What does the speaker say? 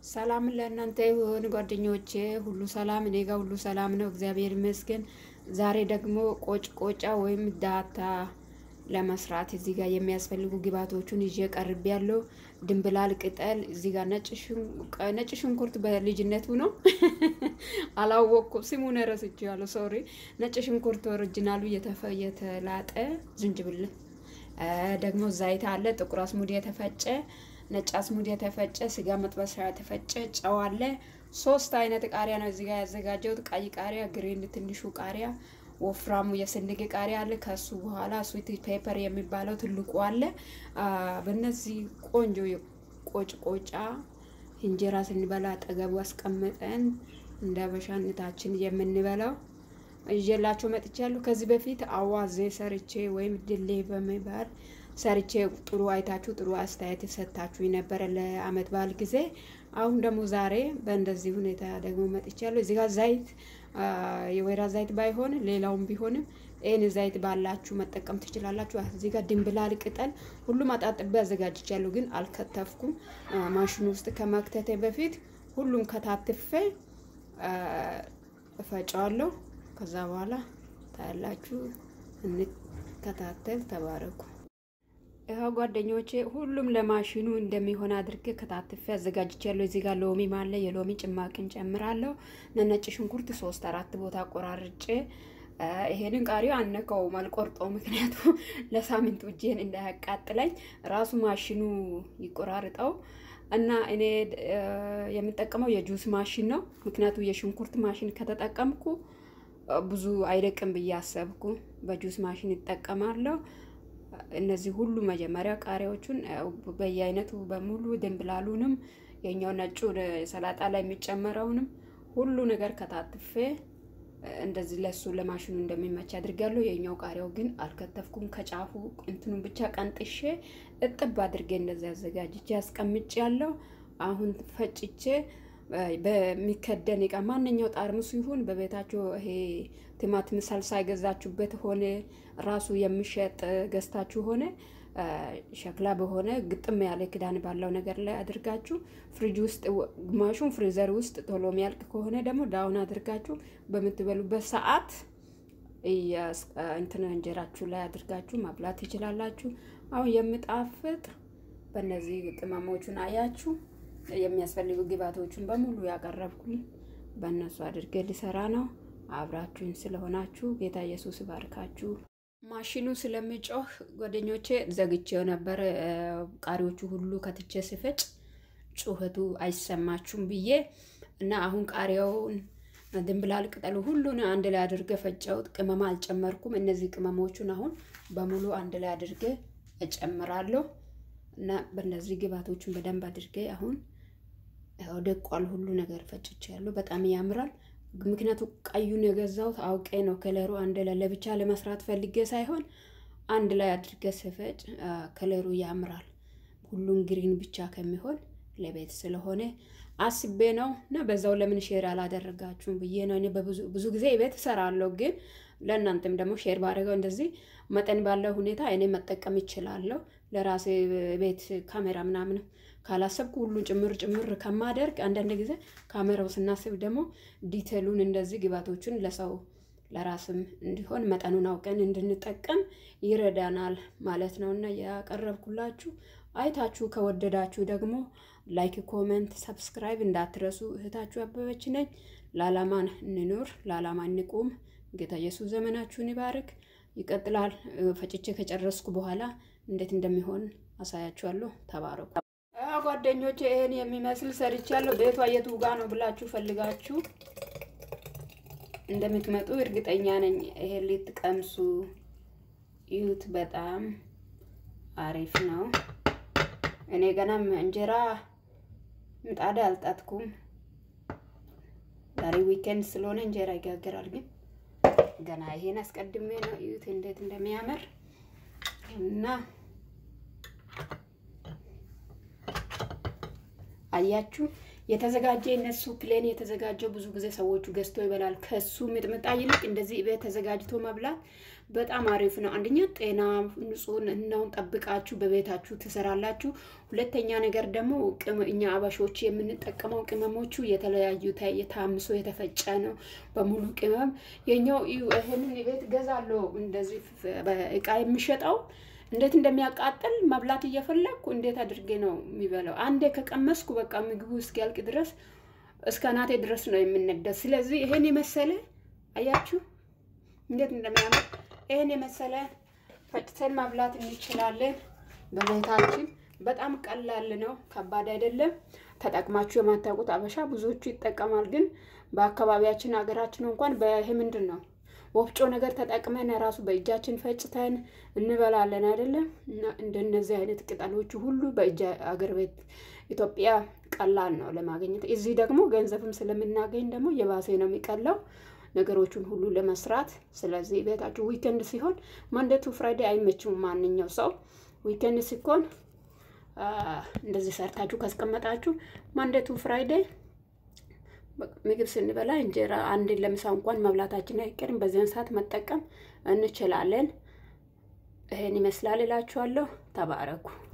ሰላም ለእናንተ ይሁን ጓደኞቼ፣ ሁሉ ሰላም እኔ ጋር ሁሉ ሰላም ነው፣ እግዚአብሔር ይመስገን። ዛሬ ደግሞ ቆጭ ቆጫ ወይም ዳታ ለመስራት እዚህ ጋር የሚያስፈልጉ ግብአቶቹን ይዤ ቀርብ ያለው ድንብላል ቅጠል፣ እዚህ ጋር ነጭ ሽንኩርት በልጅነቱ ነው አላወቅኩም፣ ስሙን ረስቼዋለሁ፣ ሶሪ። ነጭ ሽንኩርት ኦሪጂናሉ የተላጠ ዝንጅብል፣ ደግሞ ዘይት አለ፣ ጥቁር አስሙድ የተፈጨ ነጭ አስሙድ የተፈጨ ስጋ መጥበሻ የተፈጨ ጨው አለ። ሶስት አይነት ቃሪያ ነው እዚህ ጋር ያዘጋጀሁት። ቀይ ቃሪያ፣ ግሪን ትንሹ ቃሪያ፣ ወፍራሙ የስንዴ ቃሪያ አለ። ከሱ በኋላ ስዊት ፔፐር የሚባለው ትልቁ አለ። በእነዚህ ቆንጆ ቆጭ ቆጫ እንጀራ ስንበላ አጠገቡ አስቀምጠን እንደ አበሻነታችን የምንበላው ይዤላችሁ መጥቻለሁ። ከዚህ በፊት አዋዜ ሰርቼ ወይም ድሌ በሚባል ሰርቼ ጥሩ አይታችሁ ጥሩ አስተያየት ሰጥታችሁ የነበረ ለአመት በዓል ጊዜ። አሁን ደግሞ ዛሬ በእንደዚህ ሁኔታ ደግሞ መጥቻለሁ። እዚህ ጋር ዘይት የወይራ ዘይት ባይሆን ሌላውም ቢሆንም ይህን ዘይት ባላችሁ መጠቀም ትችላላችሁ። እዚህ ጋር ድንብላል ቅጠል ሁሉም አጣጥቤ አዘጋጅቻለሁ፣ ግን አልከተፍኩም። ማሽኑ ውስጥ ከመክተቴ በፊት ሁሉም ከታትፌ እፈጫዋለሁ። ከዛ በኋላ ታያላችሁ። እንከታተል። ተባረኩ። ይኸው ጓደኞቼ ሁሉም ለማሽኑ እንደሚሆን አድርጌ ከታትፌ አዘጋጅቻለሁ። እዚህ ጋር ሎሚ ማለ የሎሚ ጭማቂን ጨምራለሁ። ነጭ ሽንኩርት ሶስት አራት ቦታ ቆራርጬ ይሄንን ቃሪያ አነከውም አልቆርጠው፣ ምክንያቱ ለሳምንቱ እጄን እንዳያቃጥለኝ ራሱ ማሽኑ ይቆራርጠው እና እኔ የምጠቀመው የጁስ ማሽን ነው። ምክንያቱ የሽንኩርት ማሽን ከተጠቀምኩ ብዙ አይደቅም ብዬ አሰብኩ። በጁስ ማሽን ይጠቀማለሁ። እነዚህ ሁሉ መጀመሪያ ቃሪያዎቹን በየአይነቱ በሙሉ ድንብላሉንም የኛው ነጩ ሰላጣ ላይ የሚጨመረውንም ሁሉ ነገር ከታትፌ እንደዚህ ለሱ ለማሽኑ እንደሚመች አድርጋለሁ። የኛው ቃሪያው ግን አልከተፍኩም። ከጫፉ እንትኑን ብቻ ቀንጥሼ እጥብ አድርጌ እንደዚህ አዘጋጅቼ አስቀምጬ ያለው አሁን ፈጭቼ በሚከደን እቃ ማንኛው ጣርሙስ ይሁን በቤታችሁ ይሄ ቲማቲም ሳልሳ የገዛችሁበት ሆነ ራሱ የሚሸጥ ገዝታችሁ ሆነ ሸክላ በሆነ ግጥም ያለ ክዳን ባለው ነገር ላይ አድርጋችሁ ፍሪጅ ውስጥ ግማሹን ፍሪዘር ውስጥ ቶሎ የሚያልቅ ከሆነ ደግሞ ዳውን አድርጋችሁ በምትበሉበት ሰዓት እንትን እንጀራችሁ ላይ አድርጋችሁ ማብላት ትችላላችሁ። አሁን የምጣፍጥ በእነዚህ ቅመሞቹን አያችሁ የሚያስፈልጉ ግብአቶቹን በሙሉ ያቀረብኩኝ በእነሱ አድርጌ ሊሰራ ነው። አብራችሁኝ ስለሆናችሁ ጌታ ኢየሱስ ባርካችሁ። ማሽኑ ስለሚጮህ ጓደኞቼ ዘግቼው ነበር። ቃሪዎቹ ሁሉ ከትቼ ስፈጭ ጩኸቱ አይሰማችሁም ብዬ እና አሁን ቃሪያውን ድንብላል ቅጠሉ ሁሉን አንድ ላይ አድርገ ፈጨውት። ቅመማ አልጨመርኩም። እነዚህ ቅመሞቹን አሁን በሙሉ አንድ ላይ አድርገ እጨምራለሁ እና በእነዚህ ግብአቶቹን በደንብ አድርጌ አሁን ደቋል። ሁሉ ነገር ፈጭቼ ያለው በጣም ያምራል። ምክንያቱ ቀዩን የገዛሁት አውቄ ነው። ከለሩ አንድ ላይ ለብቻ ለመስራት ፈልጌ ሳይሆን አንድ ላይ አድርጌ ስፈጭ ከለሩ ያምራል። ሁሉን ግሪን ብቻ ከሚሆን ለቤት ስለሆነ አስቤ ነው እና በዛው ለምን ሼር አላደረጋችሁም ብዬ ነው። እኔ ብዙ ጊዜ ቤት እሰራለሁ፣ ግን ለእናንተም ደግሞ ሼር ባደረገው እንደዚህ መጠን ባለው ሁኔታ እኔ መጠቀም ይችላለሁ። ለራሴ ቤት ካሜራ ምናምን ካላሰብኩ ሁሉን ጭምር ጭምር ከማደርግ አንዳንድ ጊዜ ካሜራው ስናስብ ደግሞ ዲቴሉን እንደዚህ ግባቶቹን ለሰው ለራስም እንዲሆን መጠኑን አውቀን እንድንጠቀም ይረዳናል ማለት ነው እና ያቀረብኩላችሁ አይታችሁ ከወደዳችሁ ደግሞ ላይክ፣ ኮሜንት፣ ሰብስክራይብ እንዳትረሱ። እህታችሁ አበበች ነኝ። ለዓላማን እንኑር፣ ለዓላማ እንቁም። ጌታ ኢየሱስ ዘመናችሁን ይባርክ። ይቀጥላል። ፈጭቼ ከጨረስኩ በኋላ እንዴት እንደሚሆን አሳያችኋለሁ። ተባረኩ ጓደኞቼ። ይሄን የሚመስል ሰርቻለሁ። ቤቷ የቱ ጋ ነው ብላችሁ ፈልጋችሁ እንደምትመጡ እርግጠኛ ነኝ። ይሄ ልትቀምሱ ይዩት። በጣም አሪፍ ነው። እኔ ገናም እንጀራ ምጣድ አልጣትኩም። ዛሬ ዊኬንድ ስለሆነ እንጀራ ይጋገራል። ግን ገና ይሄን አስቀድሜ ነው። እዩት እንዴት እንደሚያምር እና አያችሁ የተዘጋጀ እነሱ ፕሌን የተዘጋጀው ብዙ ጊዜ ሰዎቹ ገዝቶ ይበላል። ከሱ ሚጥምጣ ይልቅ እንደዚህ ቤት ተዘጋጅቶ መብላት በጣም አሪፍ ነው። አንደኛ ጤና ንጹህ እናውን ጠብቃችሁ በቤታችሁ ትሰራላችሁ። ሁለተኛ ነገር ደግሞ እኛ አበሾች የምንጠቀመው ቅመሞቹ የተለያዩ የታምሶ የተፈጨ ነው በሙሉ ቅመም። የኛው ይህንን ቤት ገዛለሁ እንደዚህ እቃ የሚሸጠው እንዴት እንደሚያቃጥል መብላት እየፈለግኩ እንዴት አድርጌ ነው የሚበላው? አንዴ ከቀመስኩ በቃ ምግቡ እስኪያልቅ ድረስ እስከ ናቴ ድረስ ነው የምንደስ። ስለዚህ ይሄን የመሰለ አያችሁ እንዴት እንደሚያምር ይሄን የመሰለ ፈጭተን መብላት እንችላለን በቤታችን። በጣም ቀላል ነው፣ ከባድ አይደለም። ተጠቅማችሁ የማታውቁት አበሻ ብዙዎቹ ይጠቀማል። ግን በአካባቢያችን ሀገራችን እንኳን በይሄ ምንድን ነው ወፍጮ ነገር ተጠቅመን ራሱ በእጃችን ፈጭተን እንበላለን አይደለም። እና እንደነዚህ አይነት ቅጠሎቹ ሁሉ በእጅ አገር ቤት ኢትዮጵያ ቀላል ነው ለማግኘት። እዚህ ደግሞ ገንዘብም ስለምናገኝ ደግሞ የባሴ ነው የሚቀለው ነገሮቹን ሁሉ ለመስራት። ስለዚህ ቤታችሁ ዊከንድ ሲሆን ማንዴቱ ፍራይዴ አይመችም ማንኛው ሰው። ዊከንድ ሲኮን እንደዚህ ሰርታችሁ ካስቀመጣችሁ ማንዴቱ ፍራይዴ ምግብ ስንበላ እንጀራ አንድ ለምሳ እንኳን መብላታችን አይቀርም። በዚያን ሰዓት መጠቀም እንችላለን። ይሄን ይመስላል እላችኋለሁ። ተባረኩ።